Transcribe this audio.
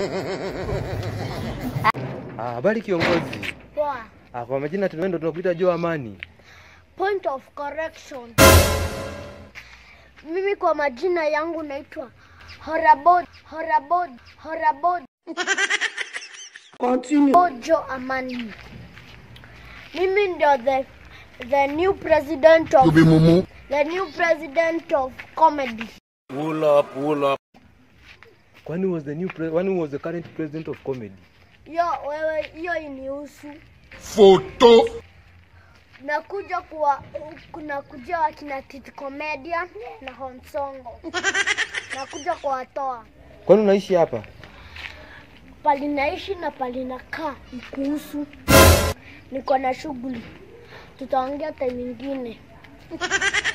Ah, habari kiongozi. Poa. Ah, kwa majina tunaenda tunakuita Joe Amani. Point of correction. Mimi kwa majina yangu naitwa Horabod, Horabod, Horabod. Continue. Ojo Amani. Mimi ndio the the new president of the new president of comedy. Pull up, pull up. Kwani was the new pre when was the current president of comedy? Yo wewe, hiyo inihusu. Photo. Nakuja kuwa kuna kuja wakina Titi Comedian na Honsongo. Nakuja kuwatoa. Kwani unaishi hapa? palinaishi na palinakaa ikuhusu. Niko na shughuli, tutaongea time nyingine.